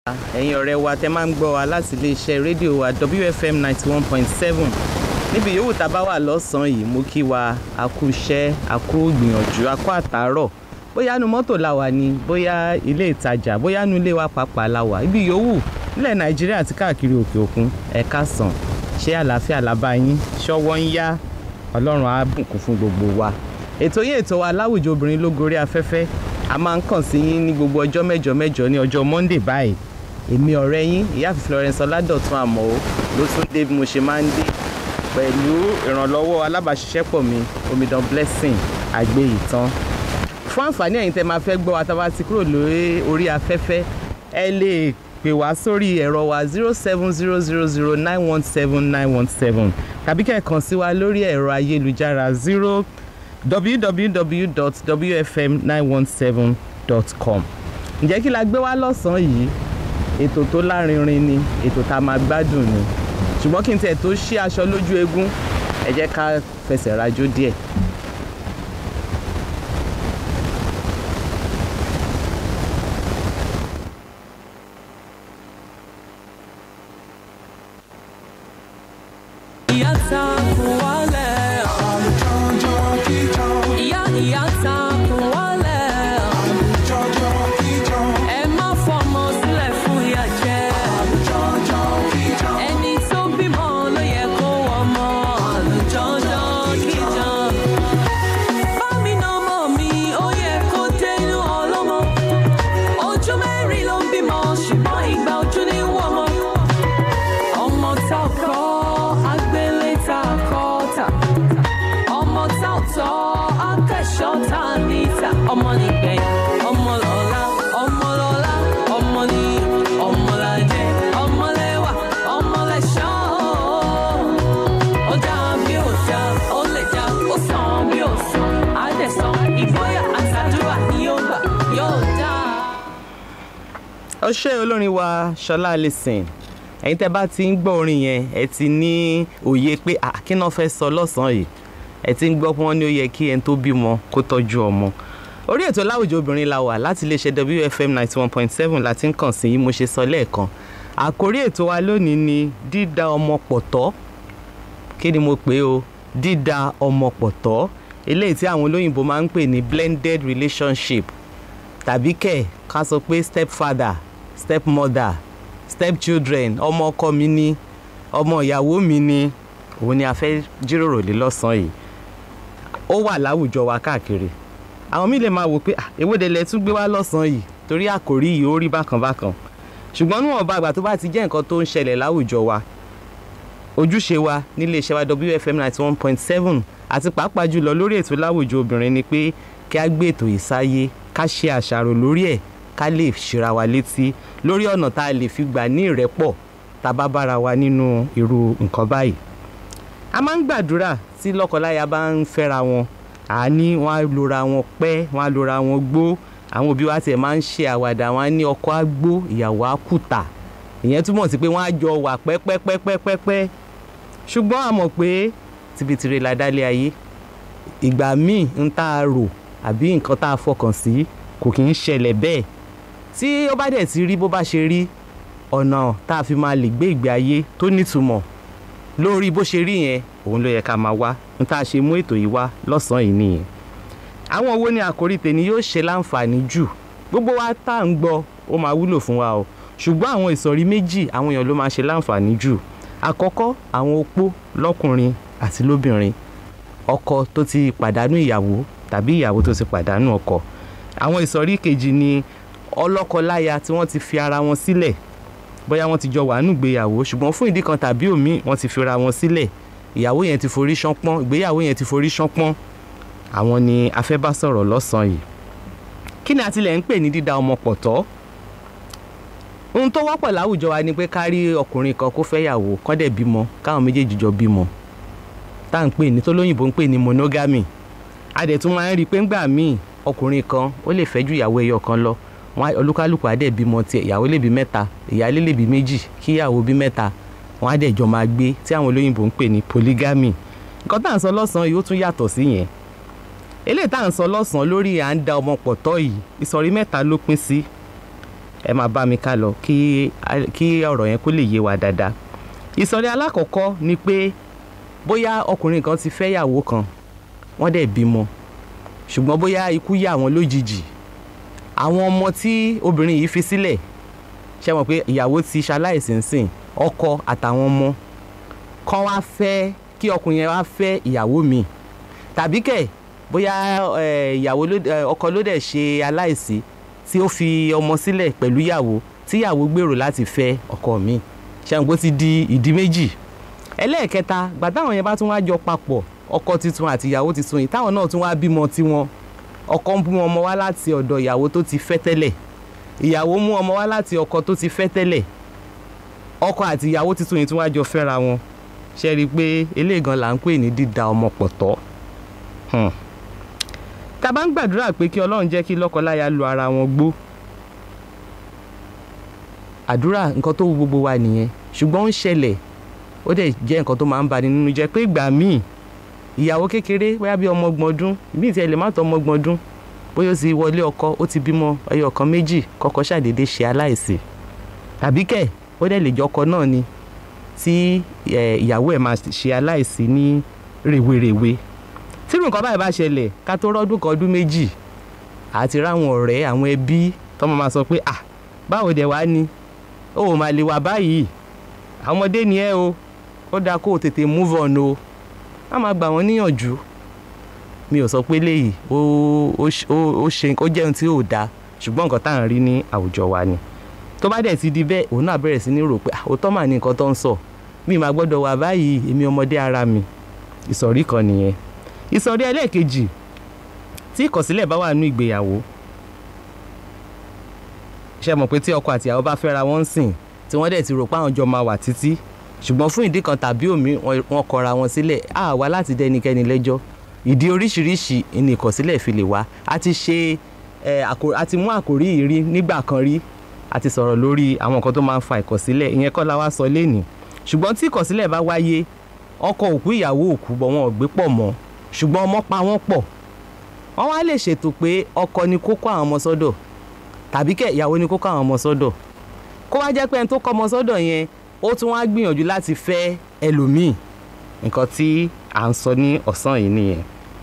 ẹ̀yin ọ̀rẹ́ wa tẹ́ máa ń gbọ́ wa láti iléeṣẹ́ rédíò wa WFM ninety one point seven níbi yòówù tá a bá wà lọ́sàn-án yìí mo kí wa a kú iṣẹ́ a kú gbìyànjú a kú àtàárọ̀ bóyá nu mọ́tò la wà ní bóyá ilé ìtajà bóyá nu ilé wa pàápàá la wà ibi yòówù nílẹ̀ Nàìjíríà àti káàkiri òkè òkun ẹ káàsán ṣé àlàáfíà làbá yín ṣọwọ́ ń yá Ọlọ́run á bùkún fún gbogbo wa ètò yìí ètò wa láwùjọ obìnrin ló gorí afẹ́fẹ́ a máa ń kàn sí yín ní gbogbo ọjọ́ mẹ́jọ mẹ́jọ ní ọjọ́ Monday báyìí èmi ọ̀rẹ́ yín ìyáàfin Florence Ọládọ̀tun àmọ́ ló tún dé bí mo ṣe máa ń dé pẹ̀lú ìrànlọ́wọ́ alábàáṣiṣẹ́pọ̀ mi omidan blessing àgbéyìtàn fún àǹfààní ẹ̀yin tẹ́ máa fẹ́ gbọ́ wa tá a bá ti kúrò lórí orí afẹ́fẹ́ ẹ lè pè wá sórí ẹ̀rọ wa zero seven zero zero zero nine one seven nine one seven tàbí kẹ́ ẹ kàn sí wa lórí ẹ̀rọ ayélujára zero www.wfm917.com ǹjẹ́ kí la gbé wá lọ́sàn-án yìí ètò tó lárinrin ni ètò tá a máa gbádùn ni ṣùgbọ́n kí n tẹ̀ tó ṣí aṣọ lójú eégún ẹ jẹ́ ká fẹsẹ̀ rajó díẹ̀. ìyá ta kùn wálẹ̀ ìyá ìyá ta kùn wálẹ̀ ẹ má fọmọ sílẹ̀ fún ìyà jẹ ẹni tó bímọ ló yẹ kó wọmọ àlùjọjọ kíjọ bámi náà mọ̀ mi ó yẹ kó dé inú ọlọ́mọ ojú mẹ́rin ló ń bímọ ṣùgbọ́n ìgbà ojú ní wọ́mọ ọmọ tá ò kọ́ agbélé tá a kọ́ tà ọmọ tá ò tọ́ akẹ́ṣọ́ tá a níta ọmọ nìgbẹ̀yìn ọmọ lọ́la ọmọ lọ́la ọmọ ní ọmọ làjẹ́ ọmọ lẹ́wà ọmọ lẹ́ṣọ́ ó dá bí ó dá ó lè dá ó sàn bí ó sàn á dẹ̀ sàn ìgboyà àtàdúrà ni yóò gbà yóò dá. ọṣẹ́ olórin wa Ṣọlá Allyson ẹ̀yin tẹ́ bá ti ń gbọ́ orin yẹn ẹ ti ní òye pé àkínná fẹ́ sọ lọ́sàn-án yìí ẹ ti ń gbọ́ pé wọ́n ní ó yẹ kí ẹni tó bímọ kó tọ́jú ọmọ orí ètò láwùjọ obìnrin la wà láti iléeṣẹ́ WFM ninety one point seven láti ń kàn sí yín mo ṣe sọ lẹ́ẹ̀kan àkórí ètò wa lónìí ni dídá ọmọ pọ̀ tọ́ kí ni mo pè o dídá ọmọ pọ̀ tọ́ eléyìí tí àwọn olóyìnbó máa ń pè ní blended relationship tàbí kẹ̀ ká sọ pé stepfather stepmother stepchildren ọmọ ọkọ mi ni ọmọ ìyàwó mi ni òun ni a fẹ́ jíròrò lé lọ́sàn-án yìí ó wà láwùjọ wa káàkiri àwọn míì lè máa wò pé "Ah, èwọ́de lẹ tún gbé wá lọ́sàn-án yìí torí àkòrí yìí ó rí bákan bákan ṣùgbọ́n níwọ̀n bá àgbà tó bá ti jẹ́ nǹkan tó ń ṣẹlẹ̀ láwùjọ wa ojúṣe wa nílé iṣẹ́ wa WFM ninety one point seven àti pàápàá jùlọ lórí ètò láwùjọ obìnrin ni pé kí a gbé ètò yìí sáyé ká ṣe àṣàrò lórí ẹ̀ ká lè ṣera wa létí lórí ọ̀nà tá a lè fi gbà ní ìrẹ́pọ̀ tá a bá bára wa nínú irú nǹkan báyìí. a máa ń gbàdúrà tí lọ́kọláya bá ń fẹ́ra wọn àní wọn á lora wọn pẹ́ wọn á lora wọn gbó àwọn òbí wa tiẹ̀ máa ń ṣe àwàdà wọn á ní ọkọ á gbó ìyàwó á kùtà ìyẹn túmọ̀ sí pé wọ́n á jọ wà pẹ́pẹ́pẹ́pẹ́pẹ́ ṣùgbọ́n a mọ̀ pé tibitire la dálé ayé ìgbà míì ń tá a rò àbí nǹkan tá a fọkàn sí kò kì í ṣẹlẹ̀ bẹ́ẹ̀ tí ó bá dẹ̀ ti rí bó bá ṣe rí ọ̀nà tá a fi máa lè gbé ìgbé ayé tó nítumọ̀ lórí bó ṣe rí yẹn òun ló yẹ ká máa wá n tá a ṣe mú ètò yìí wá lọ́sàn-án yìí nìyẹn àwọn owó ní àkórí tèmi yóò ṣe láǹfààní jù gbogbo wa tá à ń gbọ́ ó máa wúlò fún wa o ṣùgbọ́n àwọn ìsọ̀rí méjì àwọn èèyàn ló máa ṣe láǹfààní jù àkọ́kọ́ àwọn opó lọ́kùnrin àti lóbìnrin ọkọ tó ti pàdánù ìyàwó tàbí ìyàwó tó ti pàdánù ọkọ àwọn ìsọ̀rí kejì ni ọlọ́kọláya tí wọ́n ti fi ara wọn sílẹ̀ bóyá wọ́n ti jọ wà nínú ìgbéyàwó ṣùgbọ́n fún ìdí kan tàbí òmíì wọ́n ti fi ara wọn sílẹ̀ ìyàwó yẹn ti forí ṣánpọ́n ìgbéyàwó yẹn ti forí ṣánpọ́n àwọn ni a fẹ́ bá sọ̀rọ̀ lọ́sàn-án yìí kí ni a tilẹ̀ ń pè ní dídá ọmọ pọ̀ tọ́ ohun tó wọ́pọ̀ láwùjọ wa ni pé ká rí ọkùnrin kan kó fẹ́ yàwó kán dẹ̀ bímọ káwọn méjèèjì jọ bímọ tá à ń pè ní tó lóyìnbó ń pè ní monogamy a dẹ̀ tún máa ń rí i pé ńgbà míì ọkùnrin kan ó lè fẹ́ ju ìyàwó ẹyọ kan lọ wọn olúkálùkù á dẹ̀ bímọ tiẹ̀ ìyàwó lè bí mẹ́ta ìyálé lè bí méjì kí ìyàwó bí mẹ́ta wọn á dẹ̀ jọ máa gbé tí àwọn olóyìnbó ń pè ní polygamy nǹkan tá à ń sọ lọ́sàn-án yìí ó tún yàtọ̀ sí yẹn eléyìí tá à ń sọ lọ́sàn-án lórí à ń da ọmọ pọ̀ tọ́ yìí ìsọ̀rí mẹ́ta ló pín sí ẹ máa bá mi ká lọ kí kí ọ̀rọ̀ yẹn kó lè yé wa dáadáa ìsọ̀rí alákọ̀ọ́kọ́ ni pé bóyá ọkùnrin kan ti fẹ́ yàwó kan wọ́n dẹ̀ bímọ ṣùgbọ́n bóyá ikú yà wọ́n lójijì àwọn ọmọ tí obìnrin yìí fi sílẹ̀ ṣe mọ̀ pé ìyàwó ti ṣaláìsí nsìn ọkọ àtàwọn ọmọ kan wá fẹ́ kí ọkùnrin yẹn wá fẹ́ ìyàwó mi tàbí kẹ̀ bóyá eh, ìyàwó ló eh, ọkọ ló dẹ̀ ṣe aláìsí tí ó fi ọmọ sílẹ̀ pẹ̀lú ìyàwó tí ìyàwó gbèrò láti fẹ́ ọkọ mi ṣàǹgbó ti di ìdí méjì ẹlẹ́ẹ̀kẹta gbà táwọn yẹn bá tún wá jọ papọ̀ ọkọ tuntun àti ìyàwó tuntun yìí táwọn náà tún wá bímọ tiwọn ọkọ ń mú ọmọ wá láti ọ̀dọ̀ ìyàwó tó ti fẹ́ tẹ́lẹ̀ ìyàwó mú ọmọ wá láti ọkọ tó ti fẹ́ tẹ́lẹ̀ ọkọ àti ìyàwó tuntun yìí tún wá jọ fẹ́ra wọn ṣe rí i pé eléyìí gan là ń pè ní dídà ọmọ pọ̀ tọ́ Hmm. tá a bá ń gbàdúrà pé kí ọlọ́run jẹ́ kí lọ́kọláya lu ara wọn gbó àdúrà nǹkan tó wù gbogbo wa nìyẹn ṣùgbọ́n ó ń ṣẹlẹ̀ ó dẹ̀ jẹ́ nǹkan tó máa ń bani nínú jẹ́ pé ìgbà míì ìyàwó kékeré bóyá bí ọmọ ọgbọ̀n ọdún ìbí tí ẹ lè má tọ́ ọmọ ọgbọ̀n ọdún bóyá ó ti wọlé ọkọ ó ti bímọ ẹyọ kan méjì kọ́kọ́ ṣàdédé ṣe aláìsí tàbí kẹ̀ ó dẹ̀ lè jọkọ náà ni tí eh, ìyàwó ẹ̀ máa ṣe aláìsí ní rèwerèwe tírù nǹkan báyìí bá ṣẹlẹ̀ ká tó rọ́dún kan ọdún méjì àti ráwọn ọ̀rẹ́ àwọn ẹbí tọ́mọ máa sọ pé ah báwo dẹ̀ wá ni ó ò máa lè wà báyìí àwọn ọmọdé ni ẹ o ó dáa kó o tètè move on o má máa gbà wọ́n níyànjú mi ò sọ pé léyìí ó ó ṣ- ó ó ṣe ó jẹ́ ohun tí ò dáa ṣùgbọ́n nǹkan tá à ń rí ní àwùjọ wa ni tó bá dẹ̀ ti di bẹ́ẹ̀ òun náà bẹ̀rẹ̀ sí ní rò pé ah, òótọ́ mà ní nǹkan tó ń sọ mi máa gbọ́dọ̀ wà báyìí èmi ọmọdé ara mi ìsọ̀rí kan nìyẹn ìsọ̀rí ẹlẹ́ẹ̀kejì tí ìkọ̀sílẹ̀ bá wà nínú ìgbéyàwó ṣe mọ̀ pé tí ọkọ àti ìyàwó bá fẹ́ra wọn ń sìn tí wọ́n dẹ̀ ti rò pé àwọn jọ máa wà títí ṣùgbọ́n fún ìdí kan tàbí òmí wọn wọn kọra wọn sílẹ̀ á wá láti dẹnikẹ́ni lẹ́jọ́ ìdí oríṣiríṣi ni ìkọ̀sílẹ̀ fi lè wá a ti ṣe ẹ, àkò- a ti mú àkòrí yìí rí nígbà kan rí a ti sọ̀rọ̀ lórí àwọn nǹkan tó máa ń fa ìkọ̀sílẹ̀ ìyẹn kọ́ la wá sọ lénìí ṣùgbọ́n tí ìkọ̀sílẹ̀ bá wáyé ọkọ òkú ìyàwó òkú bọ̀ wọn ò gbé pọ̀ mọ́ ṣùgbọ́n ọmọ pa wọ́n pọ̀ wọ́n wá lè ṣètò pé ọkọ ni kó kó àwọn ọmọ sọ́dọ̀ tàbí kẹ̀ ìyàwó ni kó kó àwọn ọmọ sọ́dọ̀ kó wá jẹ́ pé ẹni tó kọ́ ọmọ sọ́dọ̀ yẹn ó tún wá gbìyànjú láti fẹ́ ẹlòmíì nǹkan tí à ń sọ ní ọ̀sán yìí nìyẹn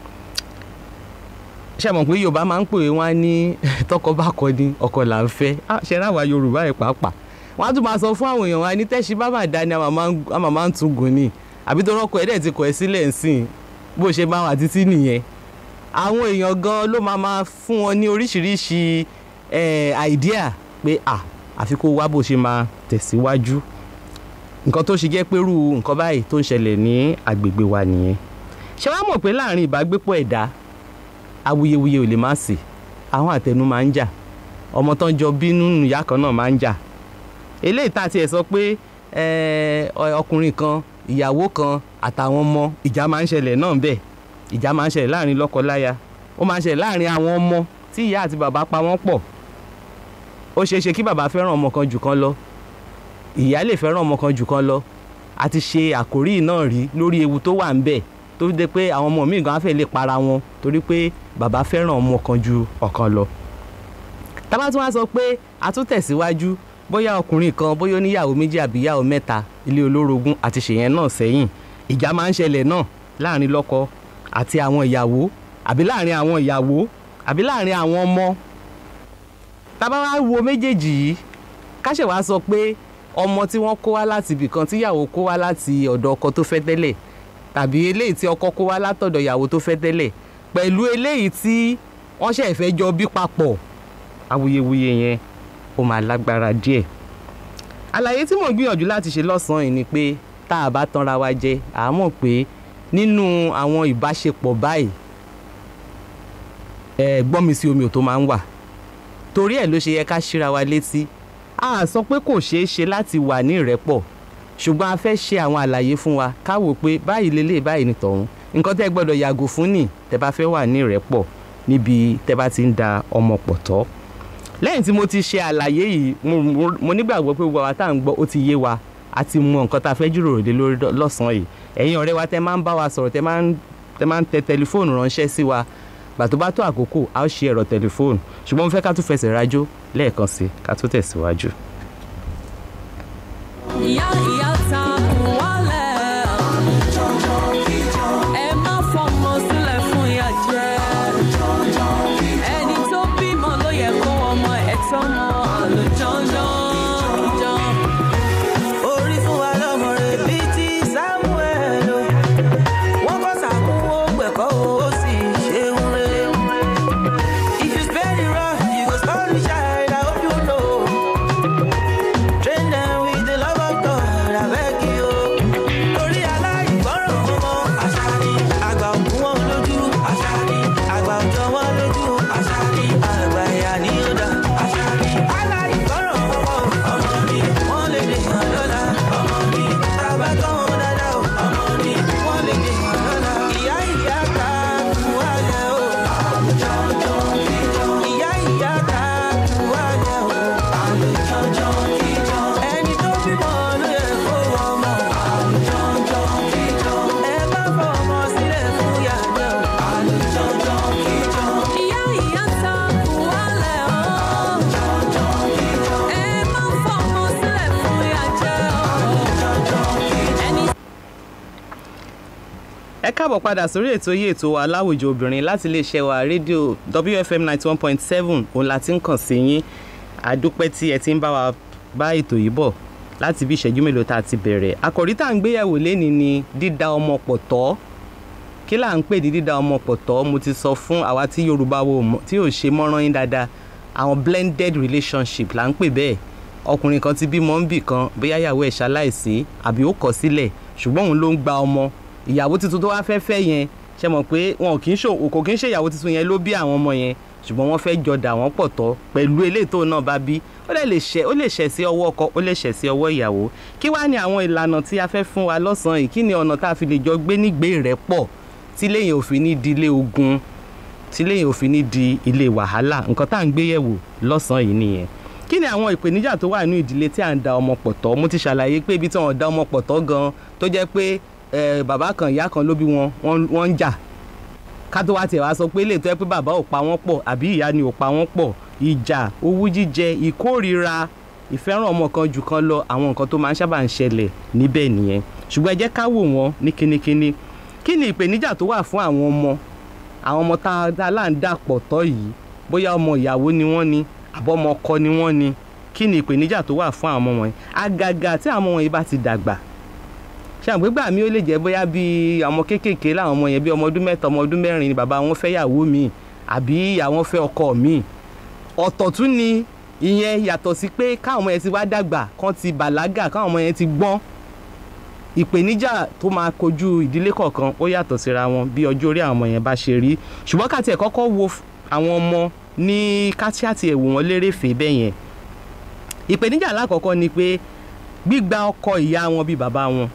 ṣe mọ̀ pé yorùbá máa ń pè wọ́n á ní tọkọ bá kọ ni ọkọ là ń fẹ́ Ah, ṣe ráwa yorùbá ẹ̀ pàápàá wọ́n á tún máa sọ fún àwọn èèyàn wa ní tẹ́sí bá máa dá ni a máa máa ń tún gùn ni àbí tó rọ́kọ ẹ̀ dẹ̀ ti kọ̀ ẹ́ sílẹ̀ ń sìn bó ṣe máa wà títí nìyẹn àwọn èèyàn gan ló máa máa fún wọn ní oríṣiríṣi eh, idea pé à àfi kó wá bó ṣe máa tẹ̀síwájú nǹkan tó ṣe jẹ́ pérú nǹkan báyìí tó ń ṣẹlẹ̀ ní agbègbè wa nìyẹn ṣé wàá mọ̀ pé láàrin ìbágbépọ̀ ẹ̀dá awuyewuye ò lè má sí àwọn àtẹnu máa ń jà ọmọ tán jọ bínú ìyá kan náà máa ń jà eléyìí tá a tiẹ̀ sọ pé eh, ọ- ọkùnrin kan ìyàwó kan àtàwọn ọmọ ìjà máa ń ṣẹlẹ̀ náà bẹ́ẹ̀ ìjà máa ń ṣẹlẹ̀ láàrin lọ́kọ-láya ó máa ń ṣẹlẹ̀ láàrin àwọn ọmọ tí ìyá àti bàbá pa wọ́n pọ̀ ó ṣeé ṣe kí bàbá fẹ́ràn ọmọ kan jù kan lọ ìyá lè fẹ́ràn ọmọ kan jù kan lọ a ti ṣe àkórí yìí náà rí lórí ewu tó wà ń bẹ̀ tó dé pé àwọn ọmọ míì gan á fẹ́ lè para wọn torí pé bàbá fẹ́ràn ọmọ kan ju ọ̀kan lọ tábà tún wá sọ pé a tún tẹ̀síwájú bóyá ọkùnrin kan bóyá oníyàwó méjì àbí ìyàwó mẹ́ta ilé olórogún àti ṣèyẹn náà sẹ́yìn ìjà máa ń ṣẹlẹ̀ náà láàrin lọ́kọ àti àwọn ìyàwó àbí láàrin àwọn ìyàwó àbí láàrin àwọn ọmọ tábà wá wo méjèèjì yìí káṣẹ̀ wá sọ pé ọmọ tí wọ́n kó wá láti ibìkan tíyàwó kó wá láti ọ̀dọ̀ ọkọ tó fẹ́ tẹ́lẹ̀ tàbí eléyìí tí ọkọ kó wá látọ̀dọ̀ ìyàwó tó fẹ́ tẹ́lẹ̀ pẹ̀lú eléyìí tí wọ́n ṣẹ̀ fẹ́ jọ bí papọ̀ awuyewuye yẹn ó máa lágbára díẹ̀ àlàyé tí mò ń gbìyànjú láti ṣe lọ́sàn-án yìí ni pé tá a bá tanra wa jẹ à á mọ̀ pé nínú àwọn ìbáṣepọ̀ báyìí ẹ gbọ́n mi sí omi ò tó máa ń wà torí ẹ̀ ló ṣe yẹ ká ṣíra wa létí a sọ pé kò ṣeé ṣe láti wà ní ìrẹ́pọ̀ ṣùgbọ́n a fẹ́ ṣe àwọn àlàyé fún wa ká wò pé báyìí lélẹ̀ báyìí ni tọ̀hún nǹkan tẹ́ gbọ́dọ̀ yàgò fún nì tẹ́ bá fẹ́ wà ní ìrẹ́pọ̀ níbi tẹ́ bá ti ń da ọmọ pọ̀ tọ́ lẹ́yìn tí mo ti ṣe àlàyé yìí mo- mo- mo nígbàgbọ́ pé gbogbo àwa tá à ń gbọ́ ó ti yé wa a ti mọ nǹkan tá a fẹ́ jíròrò lé lórí lọ́sàn-án yìí ẹ̀yin ọ̀rẹ́ wa tẹ́ máa ń bá wa sọ̀rọ̀ tẹ́ máa ń tẹ́ máa ń tẹ tẹlifóònù ránṣẹ́ sí wa gbà tó bá tó àkókò a ó ṣe ẹ̀rọ tẹlifóònù ṣùgbọ́n mo fẹ́ ká tún fẹsẹ̀ rájò lẹ́ẹ̀kan sí ká tó tẹ̀síwájú. ìyá ìyá ta kù wálẹ̀ ẹ má fọmọ sílẹ̀ fún ìyà jẹ ẹni tó bímọ ló yẹ kó ọmọ ẹ̀ tọ́mọ àlùjọ́jọ́ jọ. orí fún wa lọ́mọ rẹ̀ bíi ti samuel o wọ́n kọ́ sàkúnwó gbẹ̀kọ́ ó sì ṣe ń rere. if you spare the rod you go spoil the child i hope you know. train them with the love of God abeg you. torí aláìgbọràn ọmọ àṣà ni àgbà òkú wọn lójú àṣà ni àgbà òjò wọn lójú àṣà ni àgbà ìyá ni ó dá àṣà ni aláìgbọràn ọmọ ọmọ mi wọ́n lè dè hàn lọ́la ọmọ mi bàbá tó wọn dáadáa o ọmọ mi wọ́n lè dè hàn lọ́la ìyá ìyá ká kú wálẹ̀ o ìyá ìyá ká kú wálẹ̀ o ẹni tó bímọ ló yẹ kó ọmọ ẹ má fọmọ sílẹ̀ fún yàgbẹ́ o. ìyá ìyá ta kù wálẹ̀ o ẹ má fọmọ sílẹ̀ fún ìyà jẹ o. ẹni ẹ káàbọ̀ padà sórí ètò yìí ètò wa láwùjọ obìnrin láti iléeṣẹ́ wa rédíò wfm ninety one point seven òun la ti ń kàn sí yín àdúpẹ́ tí ẹ ti ń bá wa bá ètò yìí bọ̀ láti bí ìṣẹ́jú mélòó tá a ti bẹ̀rẹ̀ àkòrí tá à ń gbéyàwó lénìí ni dídá ọmọ pọ̀ tọ́ kí là ń pè ní dídá ọmọ pọ̀ tọ́ mo ti sọ fún àwa tí yorùbá wo mọ̀- tí ò ṣe mọ́rán yín dáadáa àwọn blended relationship là ń pè bẹ́ẹ̀ ọkùnrin kan ti bímọ ń bì kan bóyá ìyàwó ẹ̀ ṣaláìsí àbí ó kọ̀ sílẹ̀ ṣùgbọ́n òun ló ń gba ọmọ ìyàwó tuntun tó wá fẹ́ fẹ́ yẹn ṣe mọ̀ pé wọn kì í ṣe kò kì í ṣe ìyàwó tuntun yẹn ló bí àwọn ọmọ yẹn ṣùgbọ́n wọ́n fẹ́ jọ dà wọ́n pọ̀ tọ́ pẹ̀lú eléyìí tó náà bá bí ó lè lè ṣẹ̀ ó lè ṣẹ̀ sí ọwọ́ ọkọ ó lè ṣẹ̀ sí ọwọ́ ìyàwó kí wá ní àwọn ìlànà tí a fẹ́ fún wa lọ́sàn-án yìí kí ni ọ̀nà tá a fi lè jọ gbé nígbé rẹ̀ pọ̀ tí lẹ́yìn òfin ní di ilé ogun tí lẹ́yìn òfin ní di ilé wàhálà nǹkan tá à ń gbé yẹ̀wò lọ́sàn-án yìí nìyẹn kí ni àwọn ìpèníjà tó wà nínú ìdílé tí à ń da ọmọ pọ̀ tọ́ mo ti ṣàlàyé pé ibi tí wọ́n da ọmọ pọ̀ tọ́ gan tó jẹ́ pé eh, bàbá kan ìyá kan ló bí wọn wọ́n- wọ́n ń jà ká tó wá tiẹ̀ wá sọ pé lè tó yẹ pé bàbá ò pa wọ́n pọ̀ àbí ìyá ni ò pa wọ́n pọ̀ ìjà owú jíjẹ ìkórira ìfẹ́ràn ọmọ kan jù kan lọ àwọn nǹkan tó máa ń sábà ń ṣẹlẹ̀ níbẹ̀ nìyẹn ṣùgbọ́n ẹ jẹ́ ká wò wọ́n ní kínníkínní kí ni ìpèníjà tó wà fún àwọn ọmọ àwọn ọmọ tá a dá láǹdà pọ̀ tọ́ yìí bóyá ọmọ ìyàwó ni wọ́n ni àbọ̀mọ ọkọ ni wọ́n ni kí ni ìpèníjà tó wà fún àwọn ọmọ wọ̀nyí àgàgà tí àwọn ọmọ wọ̀nyí bá ti dàgbà ṣàgbégbà mi ó lè jẹ́ bóyá bí ọmọ kéékèèké láwọn ọmọ yẹn bí ọmọ ọdún mẹ́ta ọmọ ọdún mẹ́rin ni bàbá wọn fẹ́ yàwó mi àbí ìyàwó fẹ́ ọkọ mi ọ̀tọ̀ tún ni ìyẹn yàtọ̀ sí pé káwọn ọmọ yẹn ti wá dàgbà kán ti bàlágà káwọn ọmọ yẹn ti gbọ́n ìpèníjà tó máa kojú ìdílé kọ̀ọ̀kan ó yàtọ̀ síra wọn bí ọjọ́ orí àwọn ọmọ yẹn bá ṣe rí ṣùgbọ́n ká tiẹ̀ kọ́kọ́ wo f- àwọn ọmọ ní káṣíàtì ẹ̀wò wọn lérèfé bẹ́ẹ̀ yẹn ìpèníjà alákọ̀ọ́kọ́ ni pé gbígba ọkọ ìyá wọn bíi bàbá wọn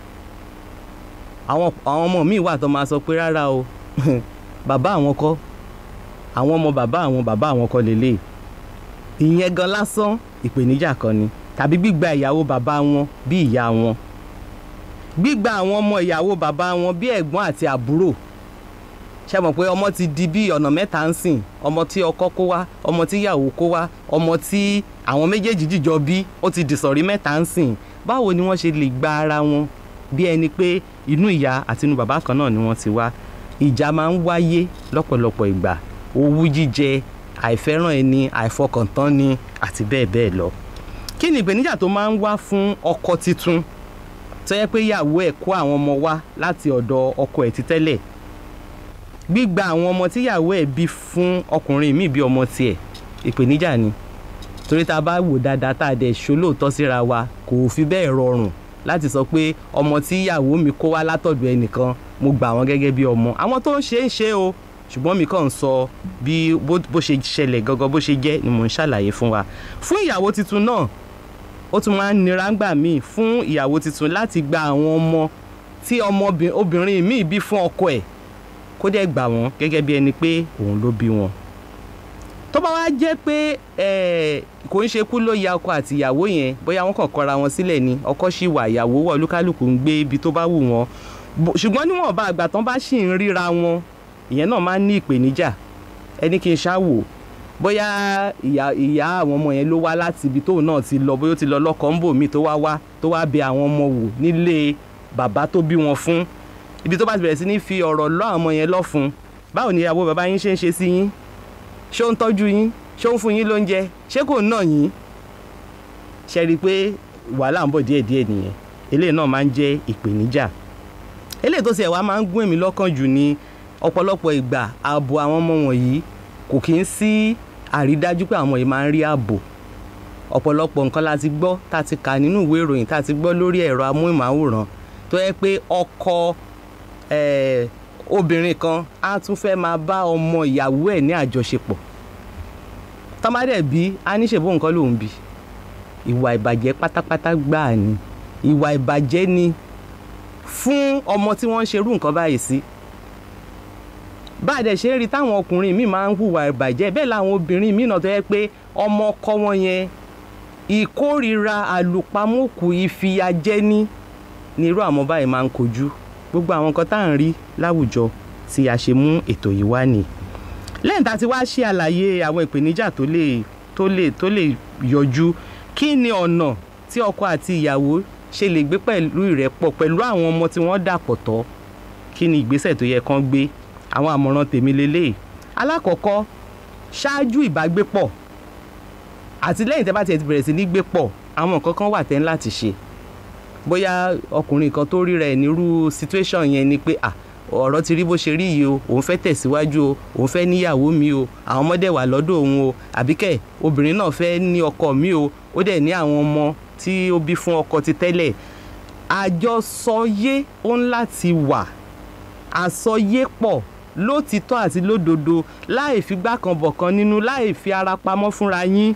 àwọn àwọn ọmọ míì wà tó máa sọ pé rárá o bàbá àwọn kọ́ àwọn ọmọ bàbá àwọn bàbá àwọn kọ́ lélẹ̀ ìyẹn gan lásán ìpèníjà kan ni tàbí gbígba ìyàwó bàbá wọn bí ìyá wọn gbígba àwọn ọmọ ìyàwó bàbá wọn bí ẹ̀gbọ́n àti àbúrò ṣe mọ̀ pé ọmọ ti di bí ọ̀nà mẹ́ta ń sìn ọmọ tí ọkọ kó wá ọmọ tí ìyàwó kó wá ọmọ tí àwọn méjèèjì jìjọ bí ó ti dìsọ̀rí mẹ́ta ń sìn báwo ni wọ́n ṣe lè gba ara wọn bí ẹni pé inú ìyá àti inú bàbá kan náà ni wọ́n ti wá ìjà máa ń wáyé lọ́pọ̀lọpọ̀ ìgbà owú jíjẹ àìfẹ́ràn ẹni àìfọkàntán ni àti bẹ́ẹ̀ bẹ́ẹ̀ lọ kí ni ìpèníjà tó máa ń wá fún ọkọ titun tó yẹ pé ìyàwó ẹ̀ kó àwọn ọmọ wá láti ọ̀dọ̀ ọkọ ẹ̀ ti tẹ́lẹ̀ gbígba àwọn ọmọ tíyàwó ẹ̀ bí fún ọkùnrin míì bí ọmọ tiẹ̀ ìpèníjà ni torí tá a bá wò dáadáa tá a dẹ̀ ṣolóòótọ́ síra wa kò fi bẹ́ẹ̀ rọrùn láti sọ pé ọmọ tí ìyàwó mi kó wá látọ̀dọ̀ ẹnìkan mo gbà wọ́n gẹ́gẹ́ bí ọmọ àwọn tó ń ṣe é ṣe o ṣùgbọ́n mi kàn ń sọ bí bó bó ṣe ṣẹlẹ̀ gangan bó ṣe jẹ́ ni mò ń ṣàlàyé fún wa fún ìyàwó tuntun náà ó tún máa ń nira ńgbà míì fún ìyàwó tuntun láti gba àwọn ọmọ tí ọmọbìnrin obìnrin míì bí fún ọkọ ẹ̀ kó dẹ̀ gbà wọ́n gẹ́gẹ́ bí ẹni pé òun ló bí wọn tó bá wá jẹ́ pé eh, kò ń ṣe kú ló ya ọkọ àti ìyàwó yẹn bóyá wọ́n kàn kọra wọn sílẹ̀ ni ọkọ ṣì wà ìyàwó wọ̀ olúkálùkù ń gbé ibi tó bá wù wọ́n Bó- ṣùgbọ́n níwọ̀nba àgbà tán bá ṣì ń ríra wọn ìyẹn náà máa ń ní ìpèníjà ẹni kí n ṣáwò bóyá ìyá ìyá àwọn ọmọ yẹn ló wá láti ibi tóun náà ti lọ bóyá ó ti lọ lọ́kọ̀ ń bò mí tó wá wá tó wá bẹ àwọn ọmọ wò nílé bàbá tó bí wọn fún ibi tó bá ti bẹ̀rẹ̀ sí ní fi ọ̀rọ̀ lọ́ àwọn ọmọ yẹn lọ́fun báwo ni ìyàwó bàbá yín ṣe ń ṣe sí yín ṣé ó ń tọ́jú yín ṣé ó ń fún yín lóúnjẹ ṣé kò ń nà yín ṣe rí i pé wàhálà ń bọ̀ díẹ̀díẹ̀ nìyẹn eléyìí náà máa ń jẹ́ ìpèníjà eléyìí tó ṣe wá máa ń gún èmi lọ́kàn jù ní ọ̀pọ̀lọpọ̀ ìgbà ààbò àwọn ọmọ wọ̀nyí kò kí ń sí àrídájú pé àwọn yìí máa ń rí ààbò ọ̀pọ̀lọpọ̀ nǹkan la ti gbọ́ tá a ti kà nínú ìwé ìròyìn tá a ti gbọ́ lórí ẹ̀rọ amóhùnmáwòrán tó yẹ pé ọkọ eh, obìnrin kan á tún fẹ́ máa bá ọmọ ìyàwó ẹ̀ ní àjọṣepọ̀ tọ́mádẹ̀ bí a ní ṣèbó nǹkan lòún bí ìwà ìbàjẹ́ pátápátá gbáà ni ìwà ìbàjẹ́ ni fún ọmọ tí wọ́n ń ṣerú nǹkan báyìí sí bá a dẹ̀ ṣe ń rí táwọn ọkùnrin míì máa ń hùwà ìbàjẹ́ bẹ́ẹ̀ làwọn obìnrin míì náà tó yẹ pé ọmọ ọkọ wọn yẹn ìkórìíra àlùpàmọ́kù ìfìyàjẹni ni irú àwọn báyìí máa ń kojú gbogbo àwọn nǹkan tá à ń rí láwùjọ tí a ṣe mú ètò yìí wá ni lẹ́yìn tá a ti wá ṣe àlàyé àwọn ìpèníjà tó lè tó lè tó lè yọjú kí ni ọ̀nà tí ọkọ àti ìyàwó ṣe lè gbé pẹ̀lú ìrẹ́pọ̀ pẹ̀lú àwọn ọmọ tí wọ́n dàpọ̀ tọ́ kí ni ìgbésẹ̀ tó yẹ kán gbé àwọn àmọ̀ràn tèmi lélẹ̀ alákọ̀ọ́kọ́ ṣáájú ìbágbépọ̀ àti lẹ́yìn tẹ́ bá tiẹ̀ ti bẹ̀rẹ̀ sí ní gbé pọ̀ àwọn nǹkan kan wà tẹ́ ń láti ṣe bóyá ọkùnrin kan tó ríra ẹ̀ nírú situation yẹn ni pé ah ọ̀rọ̀ ti rí bó ṣe rí yìí o òun fẹ́ tẹ̀síwájú o òun fẹ́ níyàwó mi o àwọn ọmọdé wà lọ́dọ̀ òun o àbíkẹ́ obìnrin náà fẹ́ ní ọkọ mi o ó dẹ̀ ní àwọn ọmọ tí ó bí fún ọkọ ti tẹ́lẹ̀ àjọsọyé ó ń láti wà àsọyépọ̀ lótìtọ́ àti lódodo láì fi gbákan bọ̀kan nínú láì fi ara pamọ́ fúnra yín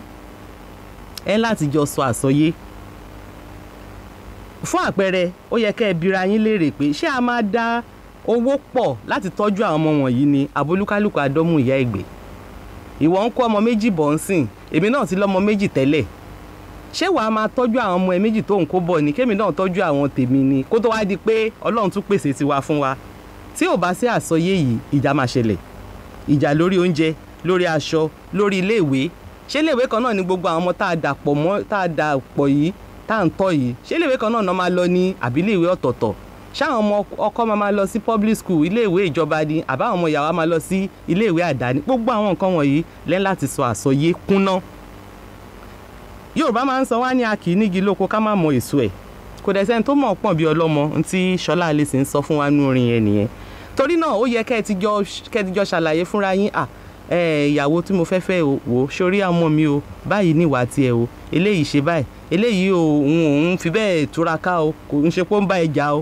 ẹ láti jọ sọ àsọyé fún àpẹẹrẹ ó yẹ kẹ́ ẹ bira yín léèrè pé ṣé a máa dá owó pọ̀ láti tọ́jú àwọn ọmọ wọ̀nyí ni abolúkálùkù àdọ́mù ìyá ìgbé ìwọ ń kó ọmọ méjì bọ̀ ń sìn èmi náà ti lọ́mọ méjì tẹ́lẹ̀ ṣé wàá máa tọ́jú àwọn ọmọ ẹ méjì tó ń kó bọ̀ ni kémi náà tọ́jú àwọn tèmi ni kó tó wá di pé ọlọ́run tún pèsè tiwa fún wa tí ò bá sí àsọyé yìí ìjà máa ṣẹlẹ̀ ìjà lórí oúnjẹ lórí aṣọ lórí iléèwé ṣé iléèwé kan náà ni gbogbo àwọn ọmọ tá a dà pọ̀ mọ́ tá a dà pọ̀ yìí tá à ń tọ́ yìí ṣé iléèwé kan náà náà máa lọ ní àbí iléèwé ọ̀tọ̀ọ̀tọ̀ ṣáwọn ọmọ ọkọ máa máa lọ sí public school iléèwé ìjọba ni àbáwọn ọmọ ìyàwó máa lọ sí iléèwé àdáni gbogbo àwọn nǹkan wọ̀nyí lẹ́yìn láti sọ àsọyé kúnná yorùbá máa ń sọ wá ní a kì í nígi lóko ká má mọ èso ẹ̀ kò dẹ̀ sẹ́ni tó mọ̀ pọ̀ bí ọlọ́mọ ntí ṣọlá alẹ́sìn ń sọ fún wa nú orin yẹn nìyẹn torí náà ó yẹ kẹ́ ẹ ti jọ kẹ́ ẹ ti jọ ṣàlàyé fúnra yín à ẹ ìyàwó tí mo fẹ́ fẹ́ o wò ó sórí ọmọ mi o báyìí ní ìwà tiẹ̀ o eléyìí ṣe báyìí eléyìí o òun òun fi bẹ́ẹ̀ túraká o kò ń ṣe pé ó ń bá ẹ jà o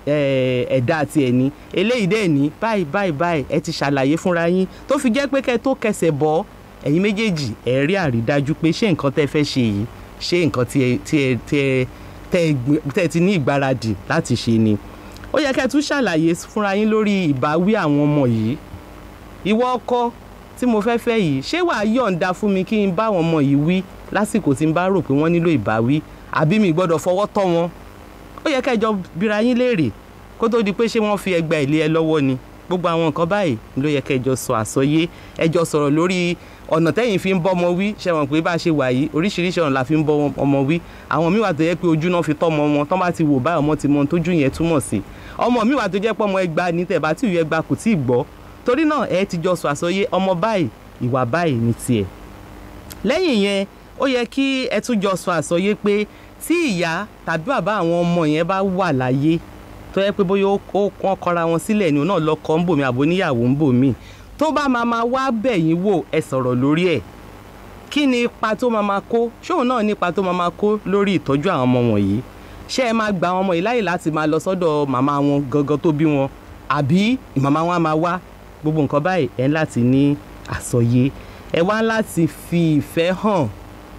ẹ̀dá tiẹ̀ ni eléyìí dẹ̀ ní báyìí báyìí báyìí ẹ ti ṣàlàyé fúnra yín tó fi jẹ́ pé kẹ́ ẹ tó kẹsẹ̀ bọ́ ẹ̀yin méjèèjì ẹ̀ rí àrídájú pé ṣé nǹkan tẹ́ fẹ́ ṣe yìí ṣé nǹkan tí ẹ tí ẹ tí ẹ tẹ́ ẹ ti ní ìgbáradì láti ṣe ni ó yẹ kẹ́ ẹ tún ṣàlàyé fúnra yín lórí ìbáwí àwọn ọmọ yìí ìwọ ọkọ tí mo fẹ́ fẹ́ yìí ṣé wàá yọ̀ǹda fún mi kí n bá àwọn ọmọ yìí wí lásìkò tí n bá rò pé wọ́n nílò ìbáwí àbí mi gbọ́dọ̀ fọwọ́ tọ́ wọn ó yẹ kẹ́ ẹ jọ bira yín léèrè kó tó di pé ṣé wọ́n fi ẹgbà ilé ẹ lọ́wọ́ ni gbogbo àwọn nǹkan báyìí ló yẹ kẹ́ ẹ jọ sọ àsọyé ẹ jọ sọ̀rọ̀ lórí ọ̀nà tẹ́yìn fi ń bọ́ ọmọ wí ṣe wọ̀n pé bá a ṣe wà yìí oríṣiríṣi ọ̀nà la fi ń bọ́ ọmọ wí àwọn míì wà tó yẹ pé ojú náà fi tọ́ ọmọ wọn tán bá ti wò báyìí ọmọ ti mọ tójú yẹn túmọ̀ sí ọmọ míì wà tó jẹ́ pé ọmọ ẹgba ní tẹ̀ bá tí ìwé ẹgba kò tí ì gbọ́ torí náà ẹ ti jọ sọ àsọyé ọmọ báyìí ìwà báyìí ní tiẹ̀ lẹ́yìn yẹn ó yẹ kí ẹ tún jọ sọ àsọyé pé tí ìyá tàbí bàbá àwọn ọmọ yẹn bá wà láyé tó yẹ pé bóyá ó kọ́ kọra wọn sílẹ̀ ni òun náà lọ́kọ ń bò mí àbò níyàwó ń bò mí tó bá máa máa wá bẹ̀ yín wò ẹ sọ̀rọ̀ lórí ẹ̀ kí ni ipa tó máa máa kó ṣóun náà ní ipa tó máa máa kó lórí ìtọ́jú àwọn ọmọ wọ̀nyí ṣé ẹ máa gba àwọn ọmọ yìí láyè láti máa lọ sọ́dọ̀ màmá wọn gangan tó bí wọn àbí màmá wọn á máa wá gbogbo nǹkan báyìí ẹ láti ní àsọyé ẹ wá láti fi ìfẹ́ hàn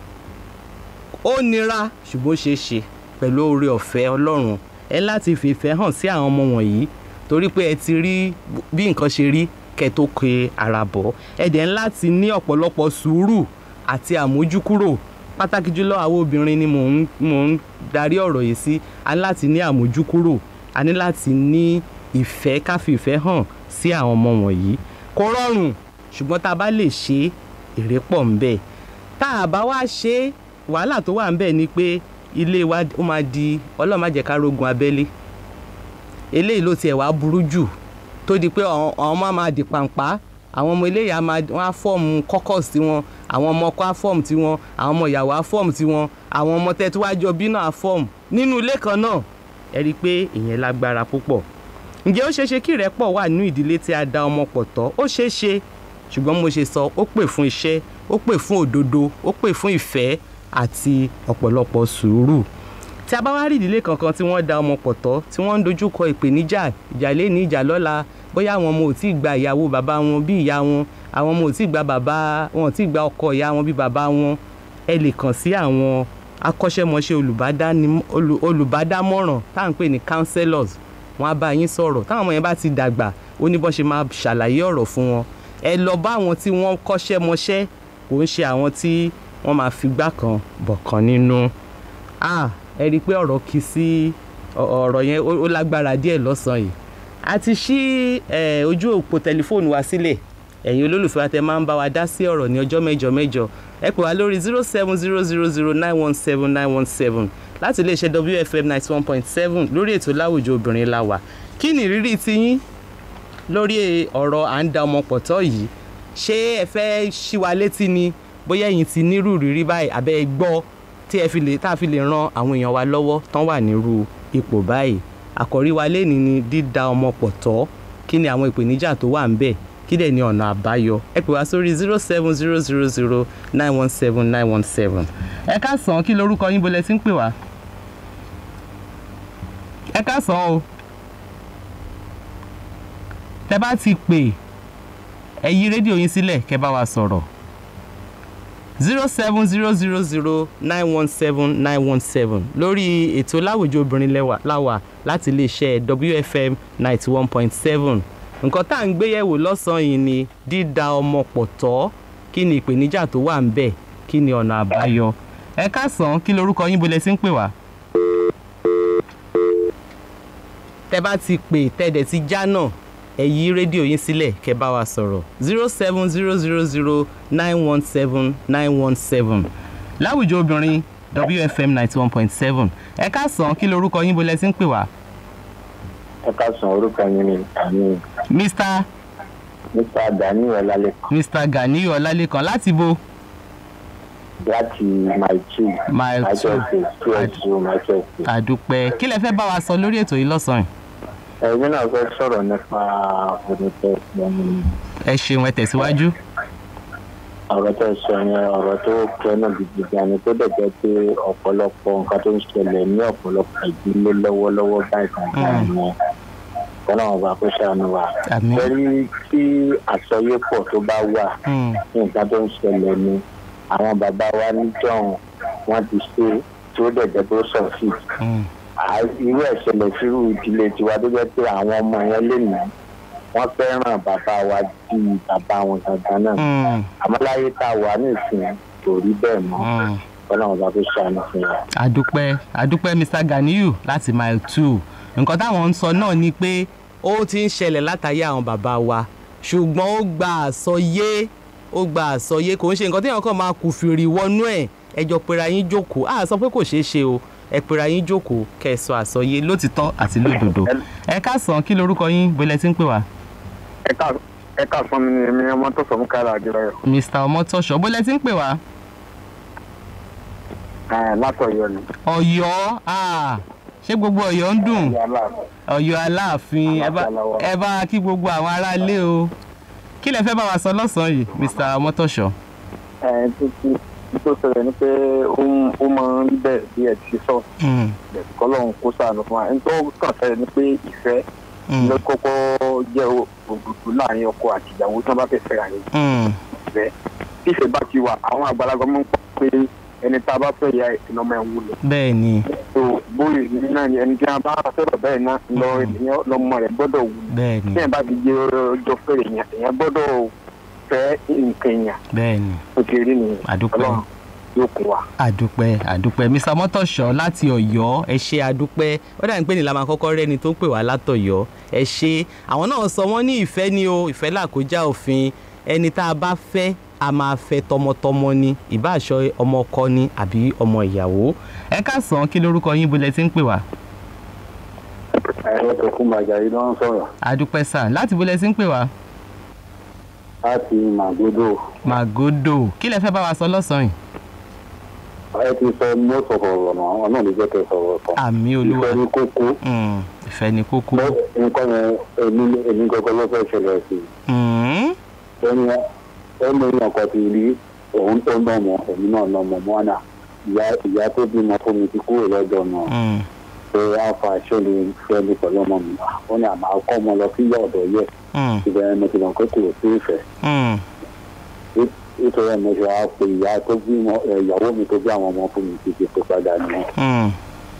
ó nira ṣùgbọ́n ó ṣeé ṣe pẹ̀lú oore ọ̀fẹ́ ọlọ́run ẹ láti fi ìfẹ́ hàn sí àwọn ọmọ wọ̀nyí torí pé ẹ ti rí bí nǹkan ṣe rí kẹ́ tó ke ara bọ̀ ẹ dẹ̀ ń láti ní ọ̀pọ̀lọpọ̀ sùúrù àti àmójúkúrò pàtàkì jùlọ àwọn obìnrin ni mò ń mò ń darí ọ̀rọ̀ yìí sí a ní láti ní àmójúkúrò a ní láti ní ìfẹ́ ká fi ìfẹ́ hàn sí àwọn ọmọ wọ̀nyí kò rọrùn ṣùgbọ́n tá a bá lè ṣe é èrè pọ̀ ń bẹ tá a bá wá ṣe é wàhálà tó wà ń bẹ ni pé ilé wa ó máa di ọlọ́run má jẹ́ ká rógun abẹ́lé eléyìí ló tiẹ̀ wá burú jù tó di pé àwọn àwọn ọmọ á máa di pàǹpá àwọn ọmọ eléyìí á máa wọ́n á fọ́ọ̀mù kọ́kọ́s tiwọn àwọn ọmọ ọkọ á fọ́ọ̀mù tiwọn àwọn ọmọ ìyàwó á fọ́ọ̀mù tiwọn àwọn ọmọ tẹ́ tí wàá jọ bí náà á fọ́ọ̀mù nínú ilé kan náà ẹ rí i pé ìyẹn lágbára púpọ̀ ǹjẹ́ ó ṣeéṣe kí ìrẹ́pọ̀ wà nínú ìdílé tí a da ọmọ pọ̀ tọ́ ó ṣeé ṣe ṣùgbọ́n mo ṣe sọ ó pè fún iṣẹ́ ó pè fún òdodo ó pè fún ìfẹ́ àti ọ̀pọ̀lọpọ̀ sùúrù tí a bá wá rí ìdílé kankan tí wọ́n da ọmọ pọ̀ tọ́ tí wọ́n ń dojúkọ ìpèníjà ìjà lé ní ìjà lọ́la bóyá àwọn ọmọ ò tí ì gba ìyàwó bàbá wọn bí ìyá wọn àwọn ọmọ ò tí ì gba bàbá wọn ò tí ì gba ọkọ ìyá wọn bí bàbá wọn ẹ lè kàn sí àwọn akọ́ṣẹ́mọṣẹ́ olùbádáni- olù- olùbádámọ̀ràn tá à ń pè ní counselors wọn á bá yín sọ̀rọ̀ táwọn ọmọ yẹn bá ti dàgbà ó ní bọ́n ṣe máa ṣàlàyé ọ̀rọ̀ fún wọn ẹ lọ bá àwọn tí wọ́n kọ́ṣẹ́ mọṣẹ́ kò ń ṣe àwọn tí wọ́n máa fi gbá kan bọ̀ kan nínú ah ẹ rí i pé ọ̀rọ̀ kì í sí ọ- ọ̀rọ̀ yẹn ó ó lágbára díẹ̀ lọ́sàn-án yìí a ti ṣí eh, ojú òpó tẹlifóònù wa sílẹ̀ ẹ̀yin olólùfẹ́ wa tẹ máa ń bá wa dá sí ọ̀rọ̀ ní ọjọ́ mẹ́jọ mẹ́jọ ẹ pè wá lórí zero seven zero zero zero nine one seven nine one seven láti iléeṣẹ́ wfm ninety one point seven lórí ètò láwùjọ obìnrin la wà kí ni ìrírí tiyín lórí ọ̀rọ̀ à ń da ọmọ pọ̀ tọ́ yìí ṣé ẹ fẹ́ ṣí wa létí ni bóyá ẹ̀yin ti nírú rírí báyìí àbẹ́ ẹ gbọ́ tí ẹ fi lè tá a fi lè ran àwọn èèyàn wa lọ́wọ́ tán wà nírú ipò báyìí àkọ́rí wa lé ní ni dídá ọmọ pọ̀ tọ́ kí ni àwọn ìpèníjà tó wà ń bẹ̀ kí dẹ̀ ni ọ̀nà àbáyọ ẹ pè wá sórí zero seven zero zero zero nine one seven nine one seven ẹ káàsán kí lorúkọ yín bolẹ̀ tí ń pè wá ẹ káàsán o tẹ bá ti pè ẹ yí rédíò yín sílẹ̀ kẹ́ bá wa sọ̀rọ̀ zero seven zero zero zero nine one seven nine one seven lórí ètò láwùjọ obìnrin lẹ́wà láwà láti iléeṣẹ́ wfm ninety one point seven nǹkan tá à ń gbéyẹ̀wò lọ́sàn-án yìí ni dídá ọmọ pọ̀ tọ́ kí ni ìpèníjà tó wà ń bẹ̀ kí ni ọ̀nà àbáyọ ẹ káàsán kí lorúkọ yín bolẹ̀ sí ń pè wá. tẹ bá ti pè tẹ́dẹ̀ ti já náà ẹ yí rédíò yín sílẹ̀ kẹ́ bá wa sọ̀rọ̀ zero seven zero zero zero nine one seven nine one seven láwùjọ obìnrin wfm ninety one point seven ẹ káàsán kí lorúkọ yín bolẹ̀ sí ń pè wá. ẹ ká san orúkọ yín ní àmì mr nípa dani ọlálẹkan mr ganiyu ọlálẹ́kan láti bo láti my two Mile my two. twelve two two my twelve àdúpẹ́ kí lẹ fẹ́ bá wa sọ lórí ètò yìí lọ́sàn-án ẹ̀yin náà fẹ́ sọ̀rọ̀ nípa onítẹ̀ ẹ ṣeun ẹ tẹ̀síwájú. ọ̀rọ̀ tó sọ yẹn ọ̀rọ̀ tó kẹ́nà gidi gan ni tó dẹ̀ jẹ́ pé ọ̀pọ̀lọpọ̀ nǹkan tó ń ṣẹlẹ̀ ní ọ̀pọ̀lọpọ̀ ìdílé lọ́wọ́lọ́wọ́ báyìí kankan Mm. yẹn kọ́nà ọba kó ṣàánú wa. Àmín. pẹ̀lú tí àsọyépọ̀ tó bá wà Mm, ní nǹkan tó ń ṣẹlẹ̀ ni àwọn bàbá wa níjọ́un wọ́n ti ṣe tí ó dẹ̀ jẹ́ tó sọ̀fì mm, à- irú ẹ̀ṣẹ̀lẹ̀ sírú ìdílé tiwa tó jẹ́ pé àwọn ọmọ yẹn lè ní wọ́n fẹ́ràn bàbá wa ju bàbá wọn gangan náà mm, àmọ́ láyé tá a wà nísìnyí kò rí bẹ́ẹ̀ mọ́ mm. ọlọ́run bá tó ṣàánú fún wa. àdúpẹ́ àdúpẹ́ mr ganiyu láti mile two nǹkan táwọn ń sọ náà ni pé ó ti ń ṣẹlẹ̀ látàyé àwọn bàbá wa ṣùgbọ́n ó gba àsọyé ó gba àsọyé kò ń ṣe nǹkan téèyàn kàn máa kù fìrì wọnú ẹ̀ ẹjọ́ pera yín jókòó á sọ pé kò ṣeé ṣe o ẹ pera yín jókòó kẹ́ ẹ sọ àsọyé lótìtọ́ àti lódodo ẹ káàsán kí lorúkọ yín bólẹ̀ tí ń pè wá ẹ ká fún mi ní èmi ọmọ tó sọ fún kára àdìrẹ mr ọmọtọ́ṣọ bólẹ̀ tí ń pè wá látọ̀yọ́ ni. ọ̀yọ́ ah, ṣé gbogbo ọ̀yọ́ ń dùn ọ̀yọ́ aláàfin ẹ bá ẹ bá kí gbogbo àwọn aráalé o kí lẹ fẹ́ bá wa sọ lọ́sàn-án yìí mr ọmọtọ́ṣọ. ẹ títí tó ṣẹlẹ̀ ni pé ó ń- ó máa ń rí bẹ́ẹ̀ bí ẹ ti sọ Mm, kọ́lọ́run kó sàánú fún wa ẹni tó kàn fẹ́ ni pé ìfẹ́ mm, ló kọ́kọ́ jẹ́ òdòdó láàrin ọkọ àti ìyàwó tí wọ́n bá fẹ́ fẹ́ra rẹ̀ mm, ìfẹ́ tí ìfẹ́ bá ti wà àwọn àgbàlagbà máa ń pọ̀ pé ẹni tá a bá fẹ́ ya ìná máa ń wúlò bẹ́ẹ̀ ni tó bóyè ní náà ni ẹni tí a bá sọ̀rọ̀ bẹ́ẹ̀ náà lọ ènìyàn lọ́mọ rẹ̀ gbọ́dọ̀ wúlò bẹ́ẹ̀ ni tí ẹ̀ bá ti jẹ́ ọjọ́ fẹ́rẹ̀ yẹn èèyàn gbọ́dọ̀ fẹ́ nǹkan èèyàn bẹ́ẹ̀ ni ó ti rí nìyẹn Àdúpẹ́. Ọlọ́run yóò kún wa. àdúpẹ́ àdúpẹ́ mr ọmọtọ́ṣọ láti ọ̀yọ́ ẹ ṣe àdúpẹ́ ó dà ní pé ní la máa kọ́kọ́ rẹ́ni tó ń pè wá látọ̀yọ́ ẹ ṣe àwọn náà sọ wọ́n ní ìfẹ́ ni o ìfẹ́ làkójá òfin ẹni tá a bá fẹ́ a máa fẹ́ tọmọtọmọ ni ìbáṣọ ọmọ ọkọ ni àbí ọmọ ìyàwó ẹ káàsán kí lorúkọ yín bolẹ̀ tí ń pè wá. ẹ̀rọ tó kún bàjá yìí ló ń sọ̀rọ̀ àdúpẹ́ sà láti bolẹ̀ tí ń pè wá. láti màgbódò màgòdò kí lẹ fẹ́ bá wa sọ lọ́sàn-án yìí. ẹ ti sọ most of ọ̀rọ̀ náà ọ̀nà ló jẹ́ kẹ́ sọ̀rọ̀ kan àmì olúwa ìfẹ́ ní kókó Mm, ìfẹ́ ni kókó. Lọ- nǹkan yẹn èmi èmi gbọ́gbọ́ ló fẹ́ ṣẹlẹ̀ sí i Mm, ẹni ẹni èèyàn kan ti rí òun tó ń nọmọ èmi náà nọmọ mọ́nà ìyá ìyá tó bímọ fún mi ti kúrò lọ́dọ̀ náà mm, pé àfa ṣẹlẹ̀ fẹ́mi pẹ̀lú ọmọ mi ó ní àmà kọ́ ọmọ lọ sí ìyá ọ̀dọ̀ yẹ mm, ìbẹ̀rẹ̀ mo ti mọ̀ pé kò sí ìfẹ́ mm. nítorí ẹ̀ mo ṣe wá pé ìyá tó bímọ ẹ̀, ìyàwó mi tó bí àwọn ọmọ fún mi ti ti pè padà nìyẹn Mm,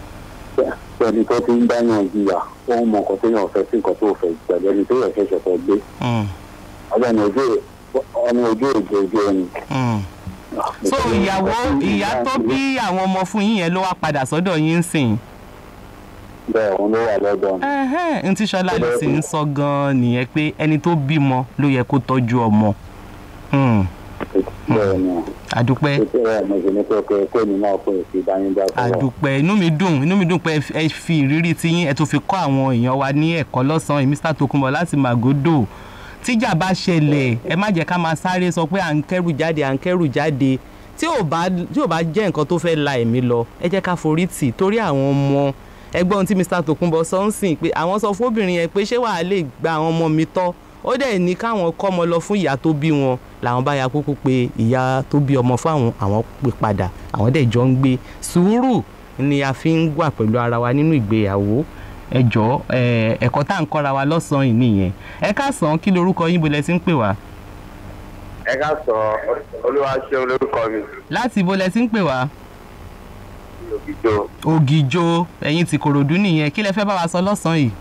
ẹni tó ti ń dáyàn jìyà ó ń mọ nǹkan tó yàn fẹ́ sí nǹkan tó fẹ́ pẹ̀lú ẹni tó yẹ ṣẹ̀ṣẹ̀ fẹ́ gbé mm, ọlọ́ni ojú ọmọ ojú òjò ojú ẹni. mm. so ìyàwó ìyá tó bí àwọn ọmọ fún yín yẹn ló wá padà sọ́dọ̀ yín ń sìn. bẹ́ẹ̀ òun ló wà lọ́dọ̀ mi. ẹhẹ́n n tí sọlá lè sì ń sọ gan-an nìyẹn pé ẹni tó bímọ ló yẹ kó tọ́jú ọmọ. Mm, bẹ́ẹ̀ ni àdúpẹ́ ètò ẹ̀ mo ṣe ní pé pé pé mi náà pé èsì ìdánidá sọ̀rọ̀. àdúpẹ́ inú mi dùn inú mi dùn pé ẹ fi ìrírí tiyín ẹ tó fi kọ́ àwọn èèyàn wa ní ẹ̀kọ́ lọ́sàn-án yìí Mr. Tokunbo láti Màgódò tíjà bá ṣẹlẹ̀ ẹ má jẹ́ ká máa sáré sọ pé à ń kẹ́rù jáde à ń kẹ́rù jáde tí ò bá tí ò bá jẹ́ nǹkan tó fẹ́ la ẹ̀mí lọ ẹ jẹ́ ká forí tì torí àwọn ọmọ ẹgbọ́n tí Mr. Tokunbo sọ ń sìn pé àwọn sọ fóbìnrin yẹn pé ṣé wàá lè gba àwọn ọmọ mi tọ́ ó dẹ̀ ní káwọn kọ́ ọmọ lọ fún ìyá tó bí wọn làwọn bá ya kúkú pé ìyá tó bí ọmọ fáwọn àwọn pè padà àwọn dẹ̀ jọ ń gbé sùúrù ni a fi ń wà pẹ̀lú ara wa nínú ìgbéyàwó ẹ jọ̀ọ́ ẹ ẹ̀kọ́ tá à ń kọ́ra wa lọ́sàn-án yìí nìyẹn ẹ káàsán kí lorúkọ yín bolẹ̀ tí ń pè wá ẹ ká sọ olúwa ṣe olórúkọ mi láti bolẹ̀ tí ń pè wá ògìjọ ògìjò ẹ̀yin ti kòròdú nìyẹn kí lẹ fẹ́ bá wa sọ lọ́sàn-án yìí.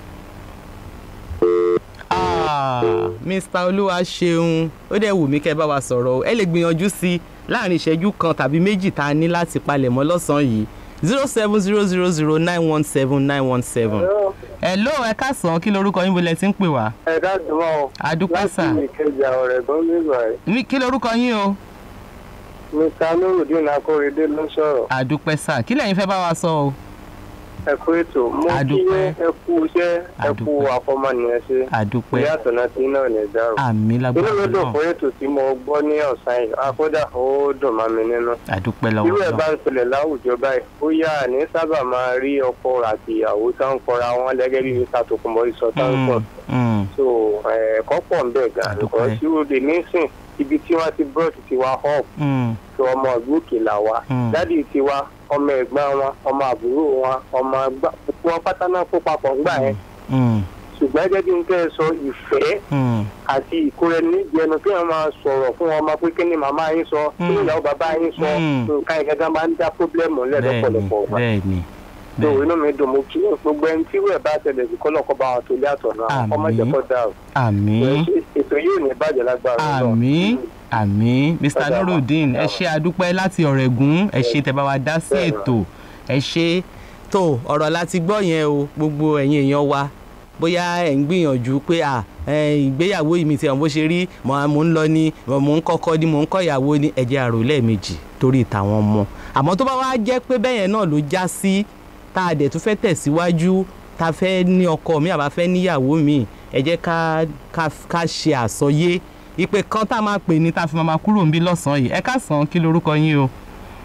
Ah, Mr. olúwa ṣeun ó dẹ̀ wù mí kẹ́ ẹ bá wa sọ̀rọ̀ o ẹ lè gbìyànjú sí i láàrin ìṣẹ́jú kan tàbí méjì tá a ní láti palẹ̀mọ́ lọ́sàn-án yìí zero seven zero zero zero nine one seven nine one seven. hello ẹ káàsán kí lorúkọ yín bolẹ̀ tí ń pè wá. ẹ ká dùnmọ́ o adúpẹ́ sà láti ìkẹjà ọ̀rẹ́ gan nígbà yìí Mi- kí lorúkọ yín o. mr nurudeen akóredé ló sọ̀rọ̀ adúpẹ́ sà kí lẹ́yìn fẹ́ bá wa sọ o. ẹ kú ètò mo kí Adúpẹ́. ẹ kú iṣẹ́ ẹ kú Adúpẹ́. àfọmọnìyàn ṣe adúpẹ́ ìyá àtọ̀nà tí náà ní dárò àmì inú lágbára mi dùn náà fún ètò tí mo gbọ́ ní ọ̀sán yìí akódà ó dùn mọ́ mi nínú adúpẹ́ irú lọ́wọ́ ẹ̀ bá náà. ń ṣẹlẹ̀ láwùjọ báyìí ó yá ní sábà máa rí ọkọ àti ìyàwó tá ń kọra wọn lẹ́gẹ́ bí mr tokunbo sọ tá ń sọ Mm, mm, so ẹ̀kọ́ pọ̀ ń bẹ̀ gan Àdúpẹ́. nǹkan tí ó lè nísìn ibi tí wọ́n ti brought tiwa up mm, tó ọmọ ìgbókè là wa Mm. dádì tiwa ọmọ ẹ̀gbọ́n wọn ọmọ àbúrò wọn ọmọ ẹgbà gbogbo wọn pátá náà kó papọ̀ ńgbà yẹn mm, ṣùgbọ́n gẹ́gẹ́ bí n tẹ́ ẹ sọ ìfẹ́ mm. àti ìkórè níbi ẹnu kí wọ́n máa sọ̀rọ̀ fún ọmọ pé kí ni màmá yín sọ kí ni Mm. ìyàwó bàbá yín sọ Mm. nǹkan ìgẹ́gẹ́ máa ń dá pọ́blẹ́mù ńlẹ̀ bẹ́ẹ̀ni lọ́pọ̀lọpọ̀ ọgbà bẹ́ẹ̀ni tó bẹ́ẹ̀ni inú mi dùn mo kí gbogbo ẹni tí wẹ́ẹ̀ bá tẹ̀lé sí kọ́lọ́kọ́ bá wọn tó lé àtọ̀nà Àmín. ọmọ ìjẹ́kọ̀ dà o àmì ètò yìí ò ní bàjẹ́ lágbára Ọlọ́run. àmì àmì mr Ọ̀dà wa. nurudeen ẹ ṣe àdúpẹ́ láti ọ̀rẹ́gùn ẹ ṣe tẹ́ bá wa dá sí Bẹ́ẹ̀ ètò ẹ ṣe tó ọ̀rọ̀ láti gbọ́ yẹn o gbogbo ẹ̀yin èèyàn wa bóyá ẹ̀ ń gbìyànjú pé à ẹ, ìgbéyàwó yìí mi ti hàn bó ṣe rí mò ń mò ń lọ ni mò ń kọ́kọ́ ni mò ń kọ́ ìyàwó ni ẹ jẹ́ àrò lẹ́ẹ̀mejì torí tàwọn ọmọ àmọ́ tó bá wá jẹ́ pé bẹ́yẹn náà ló já sí tá a dẹ̀ tún fẹ́ tẹ̀síwájú tá a fẹ́ ní ọkọ mi àbá fẹ́ níyàwó mi ẹ jẹ́ ká ká ká ṣe àsọyé ìpè kan tá a máa pè ní tá a fi máa kúrò níbí lọ́sàn-án yìí ẹ káàsán kí lorúkọ yín o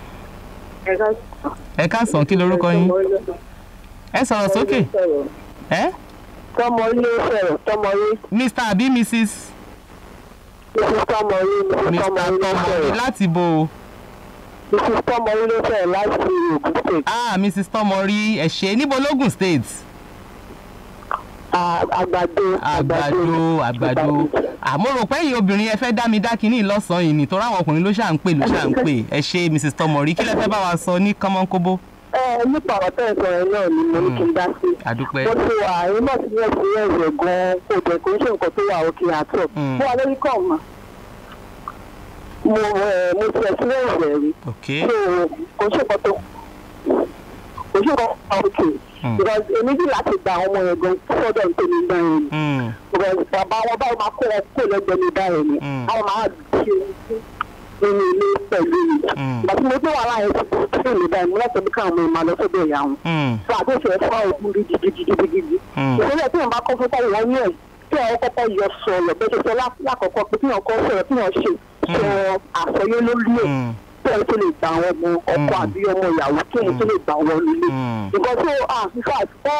ẹ káàsán kí lorúkọ yín ẹ sọ̀rọ̀ sókè ẹ tọmọ ilé sọ̀rọ̀ tọmọ ilé mr àbí mrs mrs tọmọ ilé mrs mr tọmọ ilé tọmọrí sọ̀rọ̀ láti bo o mrs tọmọ ilé sọ̀rọ̀ láti Ògùn state ah mrs tọmọrí ẹ ṣé níbo lógùn state Ah, àgbàdo àgbàdo àgbàdo àmọ́ rò pé ẹ̀yin obìnrin ẹ fẹ́ dá mi dá kínní lọ́sàn-án yìí nítorí àwọn ọkùnrin ló ṣà ń pè ló ṣà ń pè ẹ ṣé mrs tọmọrí kí lẹ fẹ́ bá wa sọ ní kánmọ́nkóbó ẹ nípa ọ̀rọ̀ tẹ́ ẹ̀ sọ yẹn náà ni mo ní kí n dá sí. àdúpẹ́ mo ti wà àárín náà sí ẹ̀sìn ẹ̀rẹ̀ gan-an kò jẹ́ kó ń ṣe nǹkan tó wà òkè àtọ̀. Mm. mo wà lórí kọ̀ mà. mo ẹ̀ mo ti ẹ̀sìn ẹ̀rẹ̀ rí. ok so kò ń ṣe nǹkan tó ojú kan pa òkè because èmi ní láti gba àwọn ọmọ yẹn gan sọ́dọ̀ nítorí gbà yẹn Mm. because bàbá wọn báwo máa kó wọn kó lẹ́gbẹ̀ẹ́ mi báyìí ni Mm. àwọn máa ṣe nínú ilé pẹ̀lú mi Mm. ìgbà tí mo gbé wàhálà yẹn ti kú sí mi báyìí mo lọ́sọ̀ bí káwọn ọmọ ìmọ̀ lọ sọ́dọ̀ ìyá wọn Mm. fún àtúnṣe ẹ̀fọ́ ògùn gidigidigidi Mm. ìpínlẹ̀ tí wọ́n bá kọ́ fún táwọn wọn ní ẹ̀ tí wọ́n kọ́kọ́ yọ sọ̀rọ̀ bẹ́ẹ̀ ṣe sọ lá- lákọ̀ọ́kọ́ pé tí wọ́n kọ́ sọ̀rọ̀ tí wọ́n ṣe sọ àsọyé lórí ẹ̀ Mm. tí wọ́n tó lè gba àwọn ọmọ ọkọ Mm. àbí ọmọ ìyàwó tí wọ́n tó lè gbà wọ́n nílé Mm. nǹkan tó ah in fact ó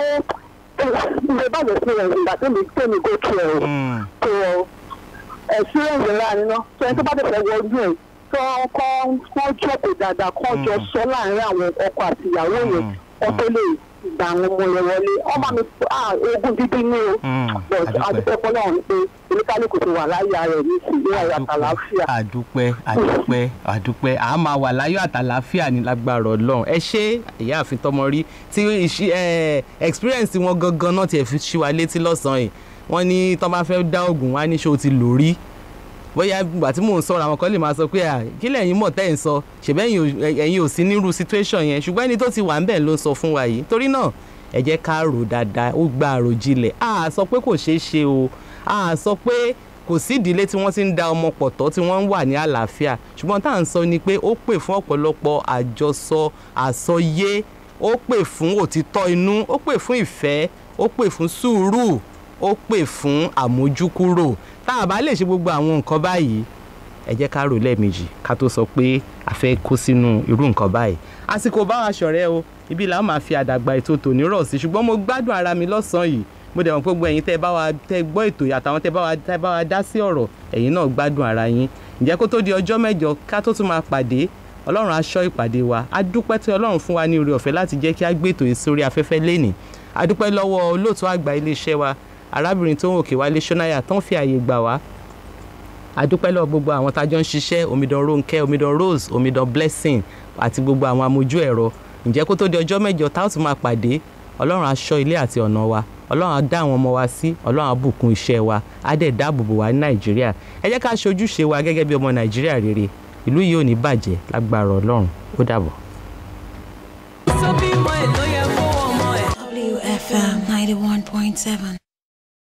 ilé bàjẹ́ sí ẹ̀ ìgbà tó mi tó mi go through ẹ̀ Mm. tó experience ńlá ni ná tó ẹni tó bá tẹ̀sẹ̀ wọ ojú ẹ̀ tó kọ́ kọ́ jókòó dáadáa kọ́ jọ sọ láàárín àwọn ọkọ àti ìyàwó yẹn kọ́ tó lè gba àwọn ọmọ yẹn wọlé ọmọ mi ah ogun dídí ní o Mm. but Adúpẹ́. adúpẹ́ fọlọ́run pé oníkálukú ti wà láyé ara ẹ̀ ní ìsìn ayọ̀ àtàlàáfíà. àdúpẹ́ àdúpẹ́ àdúpẹ́ à á máa wà láyọ̀ àtàlàáfíà ní lágbára ọlọ́run ẹ ṣé ìyáàfin tọmọ rí tí ìṣí ẹ experience wọn gangan náà tiẹ̀ fi ṣí wa létí lọ́sàn-án yìí wọ́n ní tọ́ bá fẹ́ dá oògùn wá ní ṣé o ti lò rí bóyá ìgbà tí mò ń sọ̀rọ̀ àwọn kan lè máa sọ pé à kí lẹ́yìn mọ̀ tẹ́ ẹ̀ ń sọ ṣèbẹ́ ẹ̀yin ò sí nírú situation yẹn ṣùgbọ́n ẹni tó ti wà ń bẹ̀ ló ń sọ fún wa yìí torí náà ẹ jẹ́ ká rò dáadáa ó gba àròjinlẹ̀ a sọ pé kò ṣeé ṣe o a sọ pé kò sí ìdílé tí wọ́n ti ń da ọmọ pọ̀ tọ́ tí wọ́n ń wà ní àlàáfíà ṣùgbọ́n tá à ń sọ ni pé ó pè fún ọ̀pọ̀lọpọ̀ àjọsọ àsọyé ó pè fún òtítọ́ inú ó pè fún ìfẹ́ ó pè fún sùúrù ó pè fún àmójúkúrò tá a bá lè ṣe gbogbo àwọn nǹkan báyìí ẹ jẹ́ ká rò lẹ́ẹ̀mejì ká tó sọ pé a fẹ́ kó sínú irú nǹkan báyìí àsìkò bá wa ṣọ̀rẹ́ o ibi làwọn máa fi àdàgbà ètò tòní rọ̀ sí ṣùgbọ́n mo gbádùn ara mi lọ́sàn-án yìí mo dẹ̀ mọ̀ pé gbogbo ẹ̀yin tẹ́ bá wa tẹ́ gbọ́ ètò yìí àtàwọn tẹ́ bá wa tẹ́ bá wa dá sí ọ̀rọ̀ ẹ̀yin náà gbádùn ara yín ǹjẹ́ kó tó di ọjọ́ mẹ́jọ ká tó tún máa pàdé ọlọ́run aṣọ́ ìpàdé wa a dúpẹ́ tí ọlọ́run fún wa ní oore ọ̀fẹ́ láti jẹ́ kí a gbé ètò yìí sórí afẹ́fẹ́ lénìí a dúpẹ́ lọ́wọ́ olóòtú àgbà iléeṣẹ́ wa arábìnrin tó ń òkè wálé ṣọ́náyà tó ń fi àyè gbà wá a dúpẹ́ lọ́wọ́ gbogbo àwọn tájọ́ ń ṣiṣẹ́ omidan Rónkẹ́ omidan Rose omidan Blessing àti gbogbo àwọn amójú ẹ̀rọ ǹjẹ́ kó tó di ọjọ́ mẹ́jọ tá a ó tún máa pàdé ọlọ́run á ṣọ́ ilé àti ọ̀nà wa ọlọ́run á dá àwọn ọmọ wa sí ọlọ́run á bùkún iṣẹ́ wa á dẹ̀ dáàbò bò wá ní nàìjíríà ẹ jẹ́ ká ṣojúṣe wa gẹ́gẹ́ bí ọmọ nàìjíríà rere ìlú yìí ò ní bàjẹ́ lágbára ọlọ́run ó dàbọ̀. sọ bí mọ ẹ ló yẹ kó ọmọ ẹ. WFM 91.7.